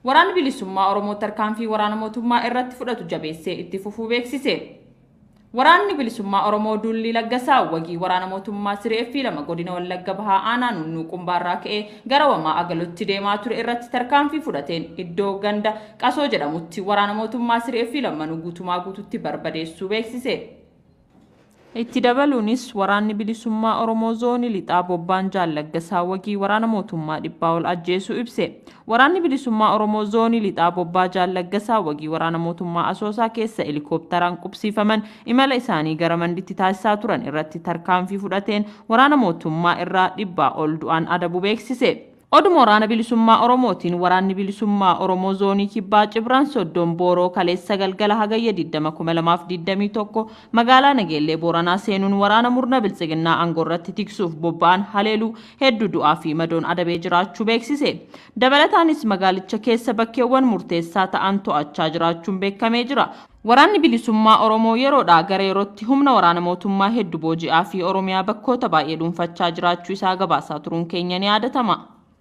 Waraanni bilisummaa Oromoo tarkaanfii waraana mootummaa irratti fudhatu jabeessee itti fufuu beeksise. Waraanni bilisummaa Oromoo Dullii Laggasaa wagii waraana mootummaa siree fi lama godina Wallagga Bahaa aanaa nunnuu qumbaarraa ka'ee gara wamaa agalutti deemaa ture irratti tarkaanfii fudhateen iddoo ganda qasoo jedhamutti waraana mootummaa siree fi lamanuu guutumaa guututti barbadeessuu beeksise. Itti dabaluunis waraanni bilisummaa Oromoo zoonii lixaa bobbaan jaallaggasaa wagii waraana mootummaa dhibbaa ol ajjeesuu ibse. Waraanni bilisummaa Oromoo zoonii lixaa bobbaa jaallaggasaa wagii waraana mootummaa asoosaa keessa helikoophteraan qubsiifaman imala isaanii gara manditti taasisaa turan irratti tarkaanfii fudhateen waraana mootummaa irraa dhibbaa ol du'aan adabu beeksise. Oduma waraana bilisummaa Oromootiin waraanni bilisummaa Oromoo zoonii kibbaa Cibraan Soddoon Booroo kaleessa galgala hagayya 2021 magaalaa Nageellee Booranaa seenuun waraana murna biltsiginnaa aangoo irratti tiksuuf bobba'an haleeluu hedduu du'aa fi madoon adabee jiraachuu beeksise. Dabalataanis magaalicha keessa bakkeewwan murteessaa ta'an to'achaa jiraachuun beekamee jira. Waraanni bilisummaa Oromoo yeroodhaa gara yerootti humna waraana mootummaa hedduu booji'aa fi Oromiyaa bakkoota baay'ee dhuunfachaa jiraachuu isaa gabaasaa turuun keenya ni yaadatama.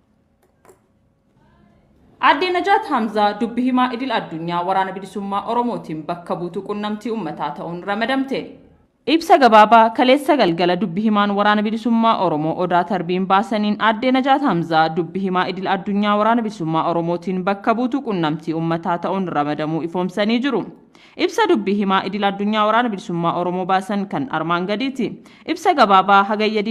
Aadde Najaat Hamzaa dubbi himaa idil addunyaa waraana bilisummaa Oromootiin bakka buutuu qunnamtii uummataa ta'uun ramadamte. Ibsa gabaabaa kaleessa galgala dubbi himaan waraana bilisummaa Oromoo Odaa Tarbiin baasaniin Aadde Najaat Hamzaa dubbi himaa idil addunyaa waraana bilisummaa Oromootiin bakka buutuu qunnamtii uummataa ta'uun ramadamuu ifoomsanii jiru. Ibsa dubbii himaa idil addunyaa waraana bilisummaa Oromoo baasan kan armaan gadiiti. Ibsa gabaabaa hagayya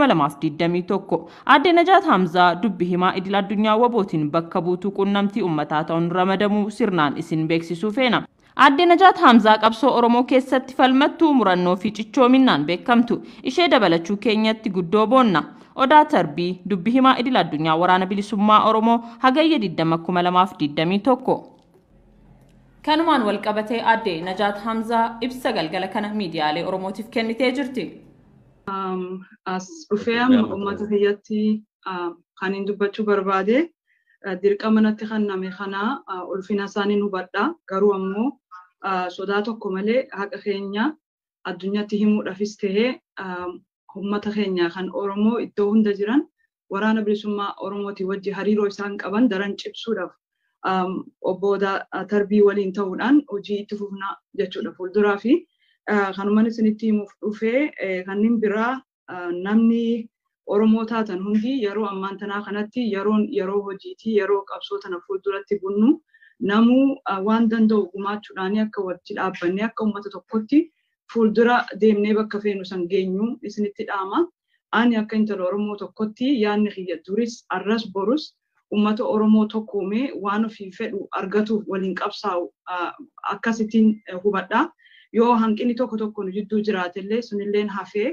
2021 Aadde Najaat Hamzaa dubbii himaa idil addunyaa wabootiin bakka buutuu qunnamtii uummataa ta'uun ramadamuu sirnaan isin beeksisuu feena. Aadde Najaat Hamzaa qabsoo Oromoo keessatti falmattuu murannoo fi cichoominaan beekamtu ishee dabalachuu keenyatti guddoo boonna. Odaa Tarbii dubbii himaa idil addunyaa waraana bilisummaa Oromoo hagayya 2021. Kanumaan wal qabatee aadde Najaat Hamzaa ibsa galgala kana miidiyaalee Oromootiif kennitee jirti. As dhufee amma uummata biyyatti kan hin dubbachuu barbaade dirqama natti kenname kana ulfina isaanii hubadha. Garuu ammoo sodaa tokko malee haqa keenya addunyaatti himuudhaafis ta'ee uummata keenya kan Oromoo iddoo hunda jiran waraana bilisummaa Oromootii wajji hariiroo isaan qaban daran cimsuudhaaf obbo Tarbii waliin ta'uudhaan hojii itti fufna jechuudha fuulduraa fi kanumaan isinitti himuuf dhufee kanneen biraa namni Oromoo taatan hundi yeroo ammaan tanaa kanatti yeroon yeroo hojiitii yeroo qabsoo tana fuulduratti bunnu namuu waan danda'u gumaachuudhaan akka walitti dhaabbannee akka uummata tokkotti fuuldura deemnee bakka feenu san geenyu isinitti dhaama. Ani akka intala Oromoo tokkotti yaadni kiyya duris arras borus uummata Oromoo tokkoomee waan ofii fedhu argatuuf waliin qabsaa'u akkasittiin hubadha. Yoo hanqinni tokko tokko nu jidduu jiraatellee sunilleen hafee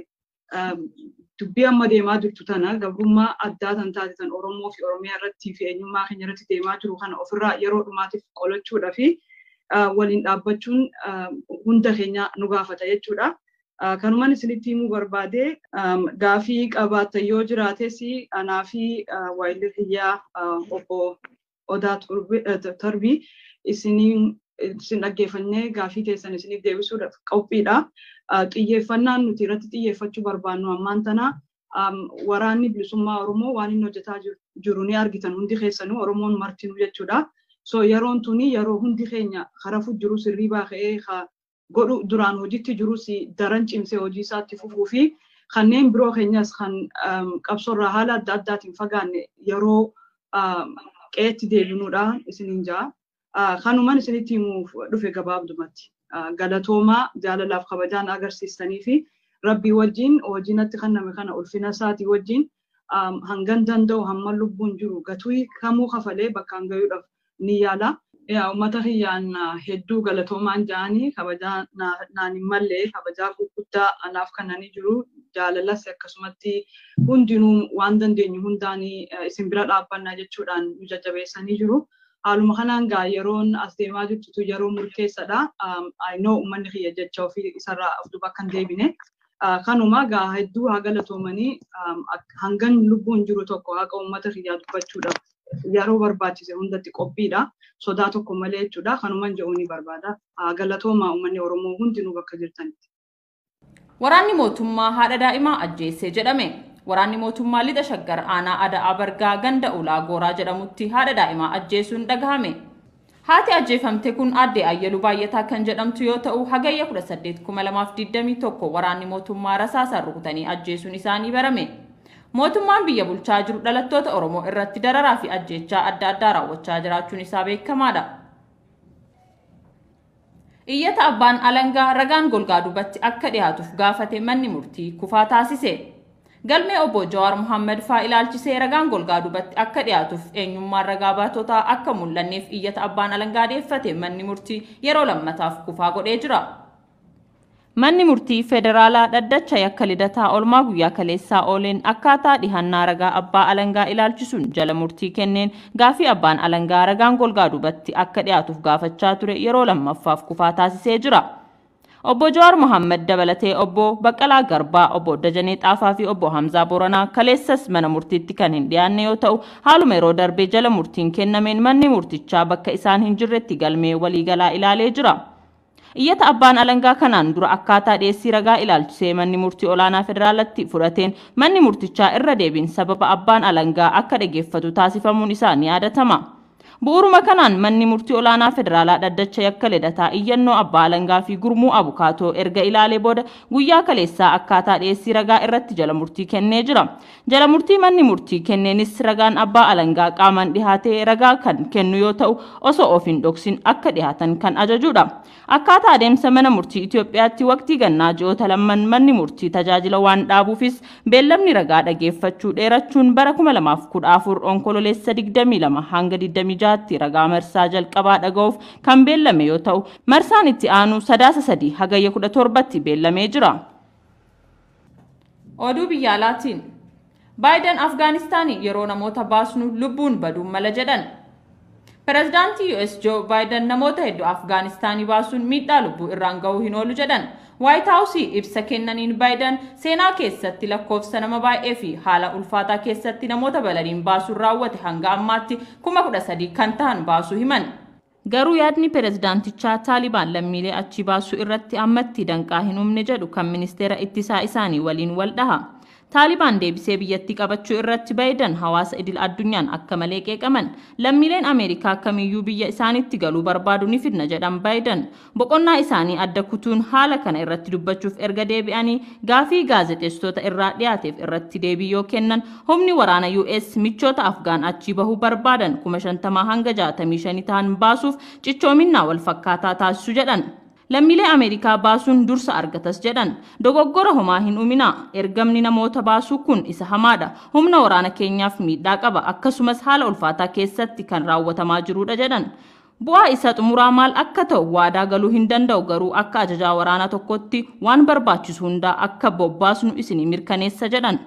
dubbii amma deemaa jirtu tana gabrummaa addaa tan taate tan Oromoo fi Oromiyaa irratti fi eenyummaa keenya irratti deemaa jiru kana ofirraa yeroo dhumaatiif qolachuudhaa fi waliin dhaabbachuun hunda keenya nu gaafata jechuudha. Kanumaan isinitti himuu barbaade gaafii qabaattan yoo jiraates anaa fi waayilii hiyyaa obbo Odaa Tarbii isiniin isin dhaggeeffannee gaafii teessan isiniif deebisuudhaaf qophiidha. Xiyyeeffannaan nuti irratti xiyyeeffachuu barbaannu ammaan tana waraanni bilisummaa Oromoo waan inni hojjetaa jiru ni argitan hundi keessanuu Oromoon martinuu jechuudha. So yeroon tuni yeroo hundi keenya harafu jiru sirrii baaka'ee godhu duraan hojiitti jirus daran cimsee hojii isaatti fufuu fi kanneen biroo keenyas kan qabsoorraa haala adda addaatiin fagaanne yeroo qe'eetti deebinuudha isiniin ja'a. Kanumaan isinitti himuuf dhufe gabaabdumatti. Galatoomaa jaalalaaf kabajaan agarsiistanii fi rabbii wajjin hojii natti kenname kana ulfina isaatii wajjin hangan danda'u hamma lubbuun jiru gatuu kamuu kafalee bakkaan gayuudhaaf ni yaala. Uummata kiyyaan hedduu galatoomaan ja'anii kabajaa naan hin mallee kabajaa gurguddaa anaaf kennanii jiru. Jaalalas akkasumatti hundinuu waan dandeenyu hundaanii isin bira dhaabbannaa jechuudhaan nu jajjabeessanii jiru. Haaluma kanaan gaa yeroon as deemaa jirtutu yeroo murteessadha. Aynoo uummanni kiyya jecha ofii isarraa of duuba kan deebine. Kanuma gaa hedduu haa galatoomanii hangan lubbuun jiru tokko haqa uummata kiyyaa dubbachuudhaaf yeroo barbaachise hundatti qophiidha. Sodaa tokko malee jechuudha. Kanumaan jedhuu ni barbaada. Galatoomaa uummanni Oromoo hundinuu bakka jirtanitti. Waraanni mootummaa haadha daa'imaa ajjeessee jedhame. Waraanni mootummaa lixa shaggar aanaa Ada'aa Bargaa ganda ulaa Gooraa jedhamutti haadha daa'imaa ajjeesuun dhagahame. Haati ajjeefamte kun aadde Ayyaluu Baay'ataa kan jedhamtu yoo ta'u hagayya 18,2021 waraanni mootummaa rasaasaan rukutanii ajjeesuun isaanii barame. Mootummaan biyya bulchaa jiru dhalattoota Oromoo irratti dararaa fi ajjeechaa adda addaa raawwachaa jiraachuun isaa beekamaadha. Iyyata abbaan alangaa ragaan golgaa duubatti akka dhiyaatuuf gaafate manni murtii kufaa taasise. Galmee obbo Jawaar Muhammad faa ilaalchisee ragaan golgaa duubatti akka dhiyaatuuf eenyummaan ragaa baatotaa akka mul'anneef iyyata abbaan alangaa dhiyeeffate manni murtii yeroo lammataaf kufaa godhee jira. Manni murtii federaalaa dhaddacha yakka lidataa olmaa guyyaa kaleessaa ooleen akkaataa dhihannaa ragaa abbaa alangaa ilaalchisuun jala murtii kenneen gaafii abbaan alangaa ragaan golgaa duubatti akka dhiyaatuuf gaafachaa ture yeroo lammaffaaf kufaa taasisee jira. Obbo Jawaar Mohaammed dabalatee obbo Baqqalaa Garbaa, obbo Dajanee Xaafaa fi obbo Hamzaa Booranaa kaleessas mana murtiitti kan hin dhiyaanne yoo ta'u haaluma yeroo darbee jala murtiin kennameen manni murtichaa bakka isaan hin jirretti galmee waliigalaa ilaalee jira. Iyyata abbaan alangaa kanaan dura akkaataa dhiyeessii ragaa ilaalchisee manni murtii olaanaa federaalatti fudhateen manni murtichaa irra deebiin sababa abbaan alangaa akka dhageeffatu taasifamuun isaa ni yaadatama. Bu'uuruma kanaan manni murtii olaanaa federaalaa dhaddacha yakka lidataa iyyannoo abbaa alangaa fi gurmuu abukaatoo erga ilaalee booda guyyaa kaleessaa akkaataa dhiyeessii ragaa irratti jala murtii kennee jira. Jala murtii manni murtii kenneenis ragaan abbaa alangaa qaamaan dhihaatee ragaa kan kennu yoo ta'u osoo of hin dhoksin akka dhihaatan kan ajajudha. Akkaataa adeemsa mana murtii Itoophiyaatti waqtii gannaa ji'oota lamman manni murtii tajaajila waan dhaabuufis beellamni ragaa dhageeffachuu dheerachuun bara 2014 onkololeessa 22 hanga 26tti ragaa marsaa jalqabaa dhaga'uuf kan beellame yoo ta'u marsaan itti aanu sadaasa sadii hagayya 17tti beellamee jira. Oduu biyya alaatiin Baayiden Afgaanistaanii yeroo namoota baasnu lubbuun baduun mala jedhan. Pireezidaantii US Joo Baayiden namoota hedduu Afgaanistaanii baasuun miidhaa lubbuu irraan ga'uu hin oolu jedhan. Waayit Haawusii ibsa kennaniin Baayiden seenaa keessatti lakkoofsa nama baay'ee fi haala ulfaataa keessatti namoota balaliin baasuun raawwate hanga ammaatti kuma kudha sadii kan ta'an baasuu himan. Garuu yaadni pireezidaantichaa Taalibaan lammiilee achi baasuu irratti ammatti danqaa hin uumne jedhu kan ministeera ittisaa isaanii waliin wal dhaha. Taalibaan deebisee biyyattii qabachuu irratti Baayiden hawaasa idil addunyaan akka malee qeeqaman lammiileen Ameerikaa kamiyyuu biyya isaanitti galuu barbaadu ni fidna jedhan Baayiden boqonnaa isaanii adda kutuun haala kana irratti dubbachuuf erga deebi'anii gaafii gaazexeessitoota irraa dhiyaateef irratti deebii yoo kennan humni waraana US michoota Afgaan achii bahuu barbaadan kuma shantamaa hanga jaatamii shanii ta'an baasuuf cichoominnaa wal fakkaataa taasisu jedhan. Lammiilee Ameerikaa baasuun dursa argatas jedhan dogoggora homaa hin uuminaa ergamni namoota baasuu kun isa hamaadha humna waraana keenyaaf miidhaa qaba akkasumas haala ulfaataa keessatti kan raawwatamaa jirudha jedhan. Bu'aa isa xumuraa maal akka ta'u waadaa galuu hin danda'u garuu akka ajajaa waraanaa tokkotti waan barbaachisu hundaa akka bobbaasnu isinii mirkaneessa jedhan.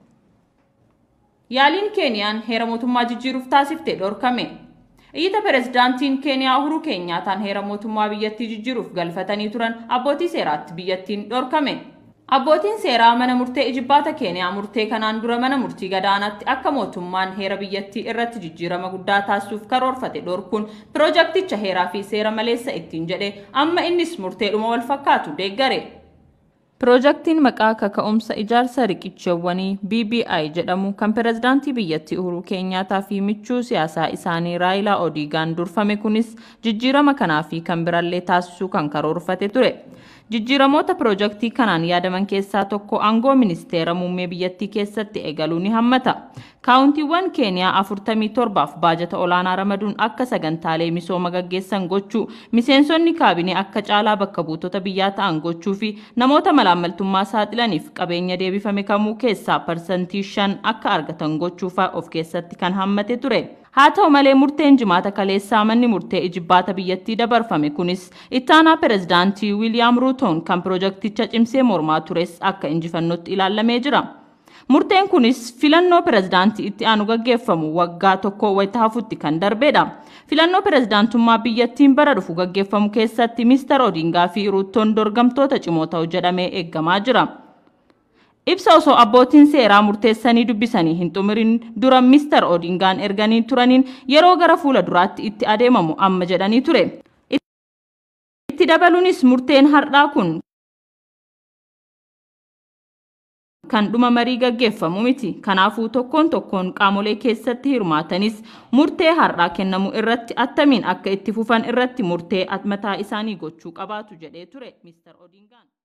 Yaaliin Keeniyaan heera mootummaa jijjiiruuf taasifte dhorkame. Iyyata pireezidaantiin Keeniyaa Uhuru Keenyaataan heera mootummaa biyyattii jijjiiruuf galfatanii turan abbootii seeraatti biyyattiin dhorkame. Abbootiin seeraa mana murtee ijibbaata Keeniyaa murtee kanaan dura mana murtii gadaanaatti akka mootummaan heera biyyattii irratti jijjiirama guddaa taasisuuf karoorfate dhorkuun piroojakticha heeraa fi seera maleessa ittiin jedhe amma innis murteedhuma wal fakkaatu deeggare. Piroojaktiin maqaa kaka'umsa ijaarsa riqichawwanii BBI jedhamu kan pireezidaantii biyyattii Uhuru Keenyaataa fi michuu siyaasaa isaanii Raayilaa Odiigaan durfame kunis jijjiirama kanaa fi kan birallee taasisuu kan karoorfate ture. Jijjiiramoota piroojaktii kanaan yaadaman keessaa tokko aangoo ministeera muummee biyyattii keessatti eegaluu ni hammata. Kaawuntiiwwan Keeniyaa afurtamii torbaaf baajata olaanaa ramaduun akka sagantaalee misooma gaggeessan gochuu, miseensonni kaabinee akka caalaa bakka buutota biyyaa ta'an gochuu fi namoota malaammaltummaa saaxilaniif qabeenya deebifame kamuu keessaa parsantii shan akka argatan gochuufaa of keessatti kan hammate ture. Haa ta'u malee murteen jimaata kaleessaa manni murtee ijibbaata biyyattii dabarfame kunis ittaanaa pireezidaantii Wiiliyaam Ruutoon kan piroojakticha cimsee mormaa tures akka injifannootti ilaallamee jira. Murteen kunis filannoo pireezidaantii itti aanu gaggeeffamu waggaa tokko wayita hafutti kan darbedha. Filannoo pireezidaantummaa biyyattiin bara dhufu gaggeeffamu keessatti Mister Odingaa fi Ruutoon dorgamtoota cimoo ta'u jedhamee eeggamaa jira. Ibsa osoo abbootiin seeraa murteessanii dubbisanii hin xumurin dura Mister Odingaan erganii turaniin yeroo gara fuula duraatti itti adeemamu amma jedhanii ture. Itti dabaluunis murteen har'aa kun kan dhuma marii gaggeeffamu miti. Kanaafuu tokkoon tokkoon qaamolee keessatti hirmaatanis murtee har'aa kennamu irratti attamiin akka itti fufan irratti murtee mataa isaanii gochuu qabaatu jedhee ture Mr. Odingaan.